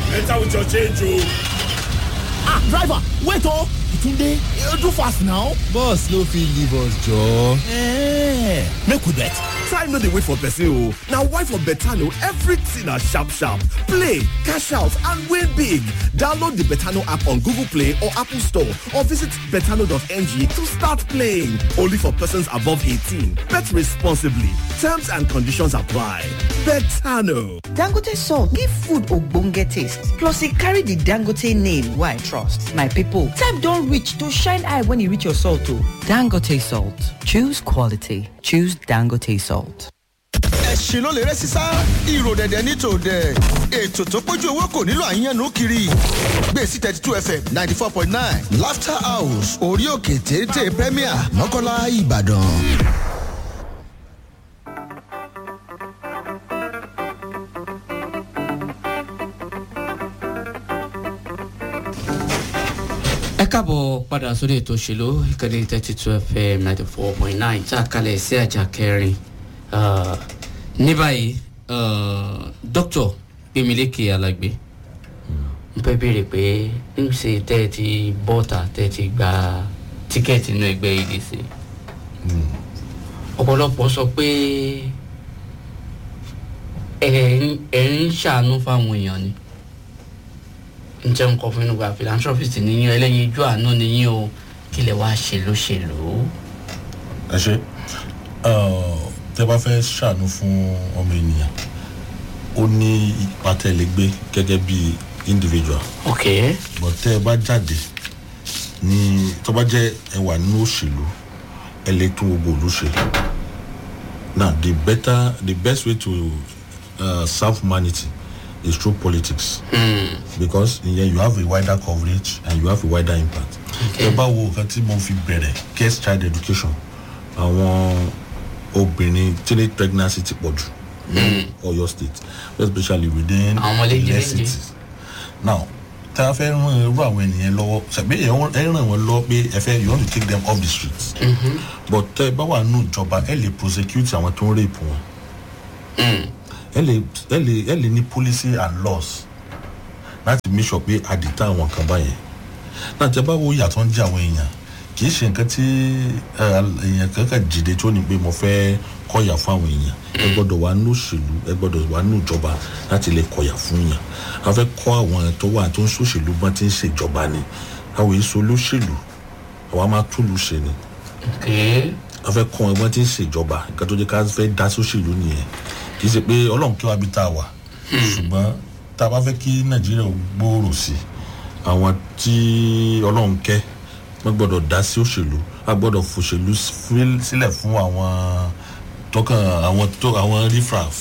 enter with your change o. ah driver wait o tunde you do fast now. bus no fit leave us joor. Eh, make we bet. time no dey wait for person o na why for betano everything na sharp sharp play cash out and win big download the betano app on google play or apple store or visit betano.ng to start playing only for persons above 18 bet responsibly terms and conditions apply betano. dangote salt give food ogbonge taste plus e carry di dangote name wey i trust my pipo time don reach to shine eye when e reach your salt o dangote salt choose quality choose dangote salt. ẹ̀sìn ló lè rẹ́ sísá ìrò dẹ̀dẹ̀ ní tòdẹ̀ ètò tó pójú owó kò nílò àyànnú kiri gbèsè thirty two fm ninety four point nine laughter house orí òkè téńté premier mọ́kànlá ìbàdàn. ẹ káàbọ̀ padà sórí ètò òṣèlú ìkànnì thirty two fm ninety four point nine tá a kalẹ̀ sí àjà kẹrin Ah, ní báyìí ah, dókítà gbẹmílékè alágbé n fẹ́ béèrè pé níṣẹ́ tẹ́ ẹ ti bọ́ọ̀tà tẹ́ ẹ ti gba tíkẹ́ẹ̀tì inú ẹgbẹ́ edc ọ̀pọ̀lọpọ̀ sọ pé ẹ̀ ń- ẹ̀ ń ṣàánú fáwọn èèyàn ni n jẹ́ nǹkan fún inú gba philanthropist níyìn ẹlẹ́yin ijó àánú níyìn o kí lè wá ṣe lóṣèlú. ẹ ṣe tẹ bá fẹ́ ṣàánú fún ọmọ ènìyàn ó ní ipa tẹ lè gbé gẹ́gẹ́ bí individual ok but tẹ ẹ bá jáde ní tó bá jẹ́ ẹ wà nínú òṣèlú ẹ lè tún gbogbo òlú ṣe now the better the best way to uh, serve humanity is through politics because ìyẹn you have a wider coverage and you have a wider impact ẹ bá wo nǹkan tí mo fi bẹ̀rẹ̀ guest child education àwọn obìnrin teenage pregnancy ti pọ̀ jù ní ọ̀yọ́ state especially within Àwọn ọmọ léjì the léjì. cities now tí a fẹ́ ràn irú àwọn ènìyàn lọ́wọ́ ṣàbí ẹ wọ́n- ẹ ràn wọ́n lọ pé ẹ fẹ́ you want to take them off the streets but tẹ́ ẹ bá wà nù ìjọba ẹ lè prosecute àwọn tó ń rape wọn ẹ lè ẹ lè ẹ lè ní policy and laws láti make sure pé àdìtà àwọn kan báyẹn náà tẹ́ bá wo ìyàtọ̀ ń jẹ́ àwọn èèyàn kì í ṣe nǹkan tí ẹ, èèyàn kankan jìde tó ní pé mo fẹ́ kọ̀yà fún àwọn èèyàn ẹ gbọ́dọ̀ wà nù òṣèlú ẹ gbọ́dọ̀ wà nù ìjọba láti lè kọ̀yà fún yàn a fẹ́ kọ́ àwọn tó wà tó ń ṣòṣèlú bọ́n ti ń ṣèjọba ni àwọn èso olóṣèlú àwa máa túlù ṣe ni ok a fẹ́ kọ́ ẹgbọ́n tí ń ṣèjọba nǹkan tó jẹ́ ká fẹ́ dá sóṣèlú nìyẹn kì í ṣe pé ọlọ́run kí wàá bí tá a wà ṣùgbọ́n tá a bá fẹ́ kí nàìjíríà ó gbòòrò sí i àwọn tí ọlọ́run kẹ́ wọ́n gbọ́dọ̀ dá sí òṣèlú a gbọ́dọ̀ fòṣèlú fíl- sílẹ̀ fún àwọn tọkàn àwọn tó àwọn rifraf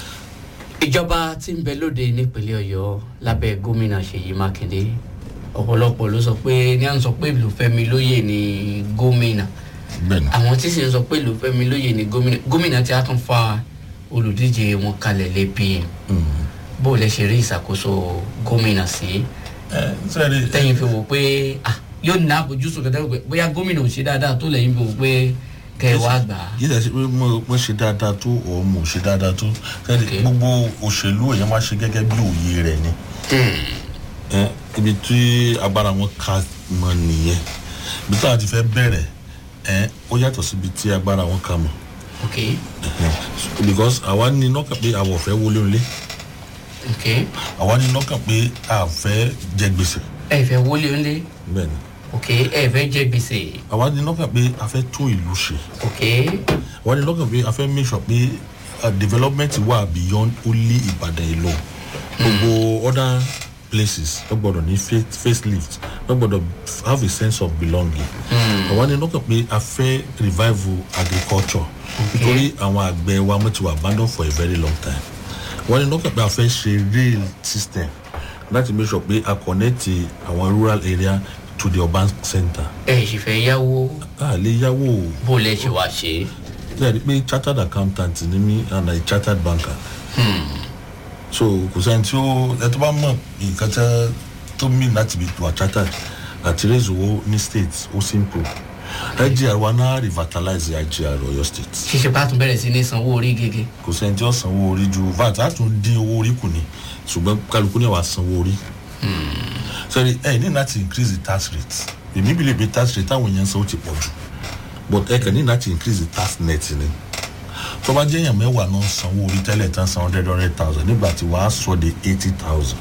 ìjọba tí ń bẹ lóde nípínlẹ̀ ọ̀yọ́ lábẹ́ gómìnà ṣèyí mákindé ọ̀pọ̀lọpọ̀ ló sọ pé ní à ń sọ pé ìlúfẹ́mi lóye ní gómìnà bẹ́ẹ̀ ni àwọn tí sì ń sọ pé ìlúfẹ́mi lóye ní gómìnà gómìnà tí a tún fa olùdíje wọn kalẹ̀ lẹ́bi bó o lẹ ṣe rí ìṣàkóso gómìnà sí ẹ sẹ́ẹ̀rì tẹ́yìn fi wò pé ah, yóò ní àbójúsùn kẹtẹ́ pé bóyá gómìnà ò ṣe dáadáa tó lẹ́yìn fi wò pé kẹ́ ẹ wá gbà á. yìí dẹ̀ ṣe pé mo mo ṣe dáadáa tó ọ̀ mo ṣe dáadáa tó sẹ́ẹ̀rì Okay. gbogbo òṣèlú èèyàn máa ṣe gẹ́gẹ́ bí òye rẹ̀ ni. ẹ ibi tí agbára wọn ka mọ nìyẹn ibi tí a ti fẹ́ bẹ̀rẹ̀ ẹ ó yàtọ̀ síbi tí agbára wọn ka mọ ok because àwa ní lọ́kàn pé àwọ̀ fẹ́ wọlé nílé ok àwa ní lọ́kàn pé a fẹ́ jẹ gbèsè ẹ fẹ́ wọlé ńlẹ̀ bẹ́ẹ̀ ni ok ẹ fẹ́ jẹ gbèsè àwa ní lọ́kàn pé a fẹ́ tún ìlú ṣe ok àwa ní lọ́kàn pé a fẹ́ make sure pé uh, development wà beyond only ìbàdàn ìlú gbogbo other places wọ́n gbọ́dọ̀ ní face- facelift wọ́n gbọ́dọ̀ have a sense of belonging àwa ní lọ́kàn pé a fẹ́ revival agriculture nítorí àwọn àgbẹ̀ wa wọ́n ti wà abandon for a very long time wọ́n ní lọ́kàn pé a fẹ́ ṣe rail system láti make sure pé a connect àwọn rural area to the urban center ẹ sì fẹ́ yáwó a lè yáwó o bó lẹ ṣe wá ṣe lẹ́yìn pé chartered accountant ni mí and a chartered banker. so kò sẹ́ni tí ó ẹ tó bá mọ̀ nǹkan tẹ́ tó mí láti bí wà chartered àti raise owó ní state ó simple igr wa náà revitalize igr ọyọ state ṣíṣe bá tún bẹ̀rẹ̀ sí ní sanwó orí gègé kò sẹ́ni tí ó sanwó orí ju vat á tún dín owó orí kù ní ṣùgbọ́n kálukú ní wàá sanwó orí sẹ́ni ẹ ní láti increase the tax rate èmi bí lè bi tax rate táwọn èèyàn sanwó ti pọ̀ jù but ẹ kàn ní láti increase the tax net ni tó bá jẹ́ èèyàn mẹ́wàá náà sanwó orí tẹ́lẹ̀ tán san hundred hundred thousand nígbà tí wàá sọ de eighty thousand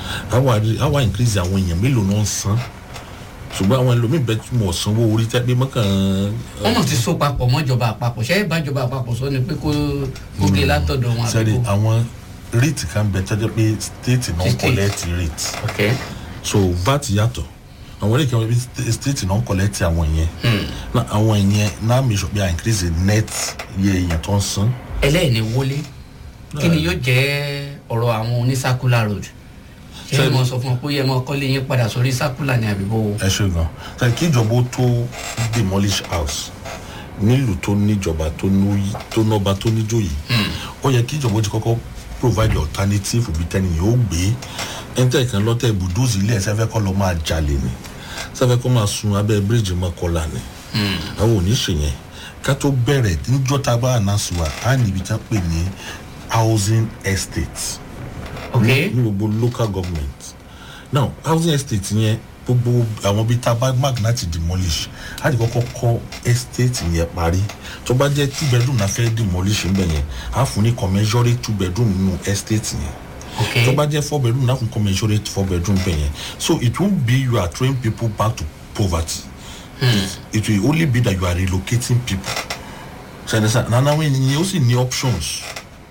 àwa increase àwọn èèyàn mélòó náà san ṣùgbọ́n àwọn ẹlòmíín bẹ́ẹ̀ tí mo sanwó orí tẹ́ pé mọ́kàn. wọ́n mọ̀ ti so papọ̀ mọ́jọba àpapọ̀ ṣé ìbájọba àpapọ̀ sọ ni pé kó gòkè látọ̀dọ̀ wọn sẹ́ni àbíkó. àwọn rate kan bẹ tọ́jú pé state náà State. collect rate ok so vat yàtọ̀ àwọn rate kan bẹ bí state náà collect àwọn yẹn na àwọn yẹn náà mi sọ pé i increase the net iye èèyàn tó ń san ẹlẹ́ẹ̀ni wọlé kí ni yóò jẹ́ ọ̀rọ̀ àwọn oní circular road ṣé ẹ Sẹ́ni- mọ̀ sọ fún ọ pé ẹ mọ̀ kọ́lé yín padà sórí circular ni àbíbó ẹ ṣe gan sẹ́ni kí ìjọba ó tó demolish house nílùú tó níjọba tó ní- tó nọba tó níjòyè ó yẹ kí ìjọba ó ti kọ́kọ́ provide alternative bí tẹ́ni yóò gbé ẹ̀ńtẹ́ kan lọ́tẹ̀ ibùdóòsì ilé ẹ̀sẹ̀ fẹ́ kọ́ lọ́ máa jalè ni sẹ́fẹ́ kọ́ máa sun abẹ́ bíríìjì mọ́kọ́lá ni àwọn ò ní ṣe yẹn ká tó bẹ̀rẹ̀ níjọ́ tá a bá ànáṣù wa á níbi tí wọ́n pè ní housing estate ok ní gbogbo local government now housing estate yẹn gbogbo àwọn bíi tá a bá mark láti demolish á ti kọ́kọ́ kọ́ estate yẹn parí tó bá jẹ́ two bedroom náà fẹ́ demolish ń bẹ̀ yẹn á fún ní commensurate two bedroom nínú estate yẹn ok tó bá jẹ́ four bedroom náà fún commensurate four bedroom bẹ̀ yẹn so it won't be you are throwing people back to poverty it, it will only be that you are relocating people ṣàdẹ́sà nana wẹ́n yẹn ó sì ní options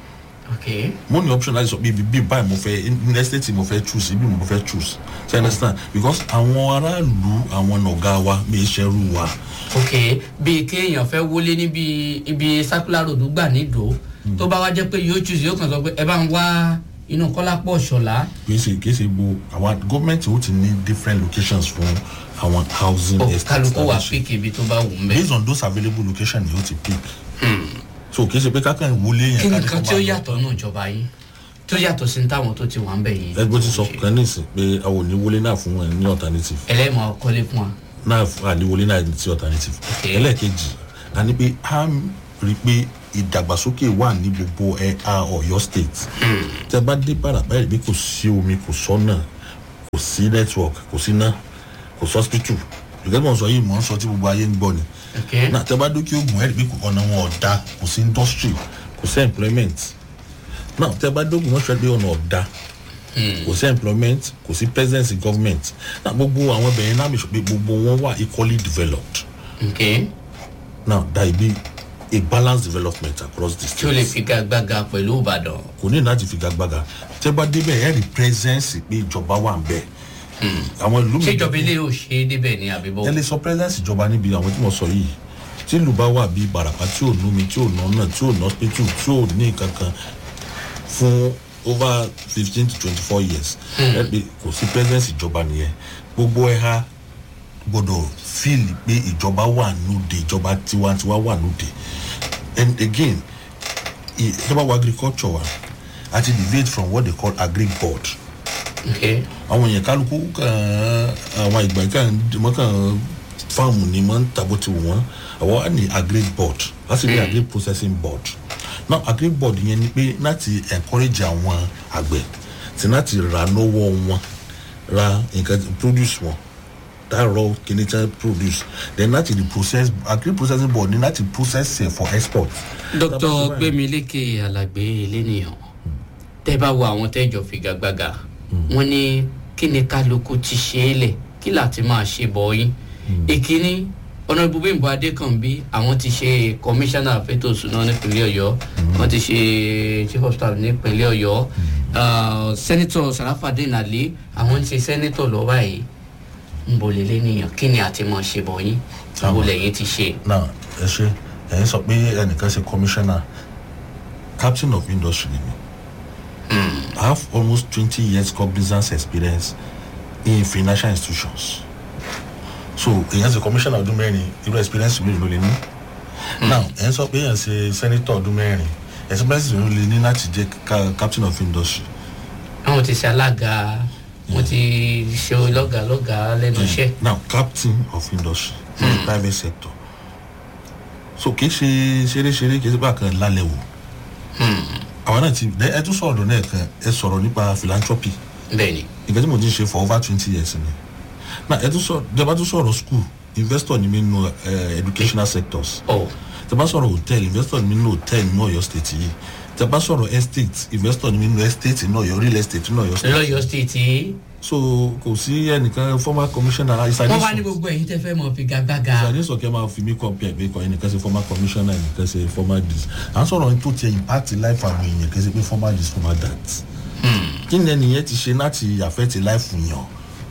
ok mo ní option láti sọ pé ibi bíi báyìí mo fẹ́ ní estate mo fẹ́ choose ibi mo fẹ́ choose ṣe understand because àwọn aráàlú àwọn ọ̀gá wa bí iṣẹ́rú wa ok bíi kéèyàn fẹ́ wọlé níbi ibi circular road gbà nídò tó bá wá jẹ́ pé yóò choose yóò kàn sọ pé ẹ bá ń wá inú kọ́lápọ̀ ṣọ̀lá kì í ṣe kì í ṣe gbo àwọn gọ́ọ̀mẹ̀ntì ó ti ní different locations fún àwọn housing ó estates kálukú wà tàbí ṣe. píkì ibi tó bá wù ú mẹ́. based on those available locations ni ó ti pick so kì í ṣe pé kákan wọlé yẹn kí ni ká ní nǹkan kó tí ó máa lọ. yàtọ̀ náà ìjọba yìí tó yàtọ̀ sí táwọn tó ti wà ń bẹ̀ yìí. ẹgbẹ́ ti sọ kan nísìn pé àwọn ò ní wọlé náà fún wọn ní alternative ẹlẹ́mọ̀ ọkọlé fún wa. náà àlewọlé náà ti alternative Okay. ẹlẹ́ẹ̀kejì a ní pé a rí i pé ìdàgbàsókè wà ní gbogbo ẹ̀ka ọ̀yọ́ state tẹ bá dé parapa ẹ̀ rí i pé kò sí omi kò sọ́nà kò sí network kò sí iná kò sí hospital ìgbẹ́ mọ̀ sọ yìí mọ̀ ń sọ tí gbogbo ayé ń gbọ́ ni ok náà tẹ bá dókè ogun ẹ̀ rí i pé ọ̀nà wọn ọ̀dà kò sí industry kò sí employment náà tẹ bá dókè wọ́n sọ pé ọ̀nà ọ̀dà kò sí employment kò sí presence in government náà gbogbo àwọn bẹ̀rẹ̀ náà mi sọ pé gbogbo wọn wà equally developed ok now that will be a balanced development across the tí ó lè state figagbága pẹ̀lú ìbàdàn. kò ní láti figagbága tẹ bá débẹ̀ ẹ̀ rí presence pé ìjọba wà ń bẹ̀ àwọn ìlú ṣé ìjọba ilé yóò ṣe é débẹ̀ ní àbíbọ̀. ẹ lè sọ presence ìjọba níbi àwọn tí mo sọ yìí tí ìlú bá wà bíi barapa tí ò nómi tí ò nọ́nà tí ò nọ́spítù tí ò ní kankan fún over fifteen to twenty four years ẹ pé kò sí presence ìjọba nìyẹn gbogbo ẹ̀ha gbọdọ̀ feel pé ìjọba wà lóde ìjọba tiwantiwa wà lóde and again i- ìjọba wa agriculture wa àti deviate from what they call agri board ok àwọn èèyàn kálukú kàn àwọn ìgbà kan wọn kàn fáàmù ni wọn ń tàbó ti wù wọn àwọn á ní agri board láti ní agri processing board now agri board yẹn ni pé láti encourage àwọn àgbẹ̀ tí láti ra lọ́wọ́ wọn ra nǹkan produce wọn that raw kìíní tí wọ́n produce then láti the process agri processing board ni láti process it for export. dr gbemileke alagbe eléníyàn tẹ bá wo àwọn tẹjọ figagbága wọn ní kí ni kálukú ti ṣe é lẹ kí láti máa ṣe bọ yín ìkíní ọ̀nà ibùbíǹbọ adékànbí àwọn ti ṣe kọmíṣánná fẹ́tò ìṣúná nípínlẹ̀ ọ̀yọ́ wọ́n ti ṣe chief of staff nípínlẹ̀ ọ̀yọ́ sẹ́nitọ̀ sarafadin ali àwọn ń ṣe sẹ́nitọ̀ lọ́wọ́ yìí ń bolè lẹ́nìyàn kí ni àti máa ṣe bọ̀ yín ń bolè yín ti ṣe. now ẹ ṣe ẹyin sọ pé ẹnìkan ṣe commissioner captain of industry ni mi i have almost twenty years cognizance experience in financial institutions so èyàn ṣe commissioner ọdún mẹ́rin irú experience mi ló lè ní now ẹyin sọ pé èyàn ṣe senator ọdún mẹ́rin experience mi ló lè ní láti jẹ ca- captain of industry àwọn ti ṣe alága wọn ti ṣe lọ́gàá lọ́gàá lẹ́nu iṣẹ́. now captain of industry in the private sector so kì í ṣe ṣeréṣeré kì í ṣe bá kan lálẹ́ wò àwọn náà ti ẹ ẹ tún sọ̀rọ̀ náà kan ẹ sọ̀rọ̀ nípa philanthropy bẹ́ẹ̀ ni nǹkan tí mo ti ń ṣe for over twenty years ni na ẹ tún sọ jẹba tún sọ̀rọ̀ school investor ni mi nù ẹ educational sectors ọ̀ tẹ́bá sọ̀rọ̀ hotel investor ni mi nù hotel ní ọ̀yọ́ state yìí tẹ́bá sọ̀rọ̀ estate investor ni mi nù estate ní ọ̀yọ́ real estate ní ọ̀yọ́ state lọ́yọ̀ state so kò sí ẹnìkan former commissioner wọ́n wá ní ìsàlẹ̀ gbogbo ẹ̀yin tẹ́ fẹ́ mọ̀ fi gagbága ìsàlẹ̀ sọ̀kẹ́ máa fi mí compare pé kọ́ ẹnìkan ṣe former commissioner ẹnìkan ṣe former this à ń sọ̀rọ̀ ní tó tiẹ̀ impact life àwọn èèyàn kì í ṣe pé former this former that kí ni ẹnìyẹn ti ṣe láti affect life yàn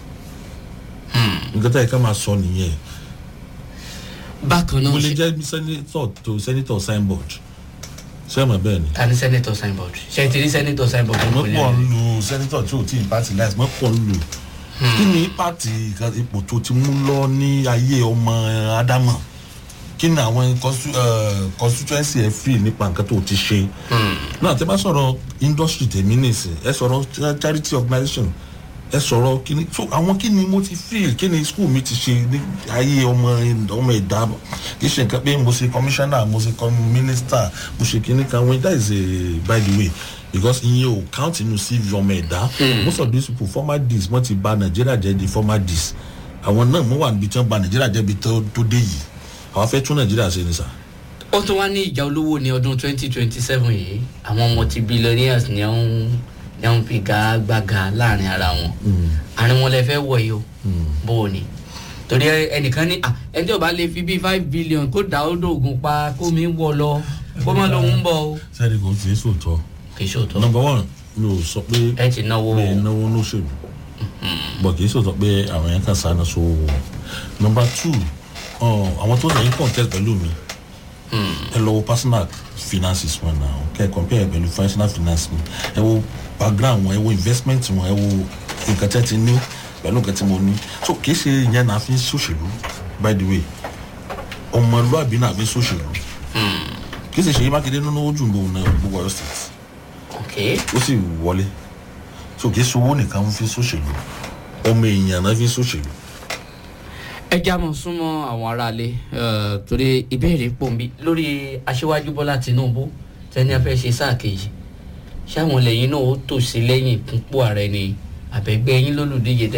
nǹkan tá yẹ ká máa sọ nìyẹn bákan náà mo lè ṣe- jẹ́ senator to senator signboard ṣé ẹ mọ̀ bẹ́ẹ̀ ni ta ni senator signboard ṣe ti rí senator signboard mo ní pọ̀ ìpínlẹ̀ ń lu senator tí ò tí impact life mo pọ̀ ń lu kí ni impact nǹkan ipò tó ti mú lọ ní ayé ọmọ ádámọ̀ kí ni àwọn constitu- eh, constituency ẹ fi nípa nǹkan tó ti ṣe náà tẹ bá sọ̀rọ̀ industry tèmi nìsín ẹ sọ̀rọ̀ cha- charity organisation ẹ sọ̀rọ̀ kíni so àwọn kíni mo ti feel kíni school mi ti ṣe ní ayé ọmọ ọmọ ẹ̀dá kì í ṣe nǹkan pé mo ṣe commissioner mo ṣe com- minister mo ṣe kíní kan when that is a by the way because ìyẹn ò count inú cv ọmọ ẹ̀dá most of these people former dis wọ́n ti ba nàìjíríà jẹ́ di former dis àwọn náà mo wà níbi tí wọ́n ba nàìjíríà jẹ́ bi tó tó dé yìí àwọn afẹ́ tún nàìjíríà ṣe ni sà. ó tún wá ní ìjà olówó ní ọdún twenty twenty seven yìí àwọn multi-billionaires ni wọ́n ni wọ́n fi gagbága láàrin ara wọn àárín wọn lè fẹ́ wọ̀ yìí o bó o ní torí ẹ- ẹnìkan ní à ẹni tí ò bá lè fi bíi five billion kó dà ó dògùn pa kó mi wọ lọ kó má lóun ń bọ̀ o sẹ́ni kò tí ì sòótọ́ kì í ṣòótọ́ number one mi ò sọ pé ẹ ti náwó pé náwó lóṣèlú bọ̀ kì í sòótọ́ pé àwọn yẹn kan sáná so number two uh, àwọn tó sọ yín contest pẹ̀lú mi ẹ lọ wo personal finances wọn náà kẹ ẹ compare pẹ̀lú personal finance mi ẹ wo background wọn ẹ wo investment wọn ẹ wo nǹkan tẹ́ ti ní pẹ̀lú nǹkan tí mo ní so kì í ṣe ìyẹn náà fi ń ṣòṣèlú by the way ọmọlúàbí náà fi ń ṣòṣèlú kì í ṣe ṣèyí mákindé nínú ojú gbogbo náà gbogbo ọyọ state ok ó sì wọlé so kì í ṣe owó nìkan fi ń ṣòṣèlú ọmọ èèyàn náà fi ń ṣòṣèlú ẹ já mọ súnmọ́ àwọn aráalé eh, torí ìbéèrè pọ̀ nbí lórí aṣíwájú bọ́lá tinubu tẹ́ni a fẹ́ ṣe sáà kejì ṣáwọn lẹ́yìn náà ó tòsí lẹ́yìn fúnpọ̀ ààrẹ ni àbẹ̀gbẹ́ yín lólùdíje tẹ́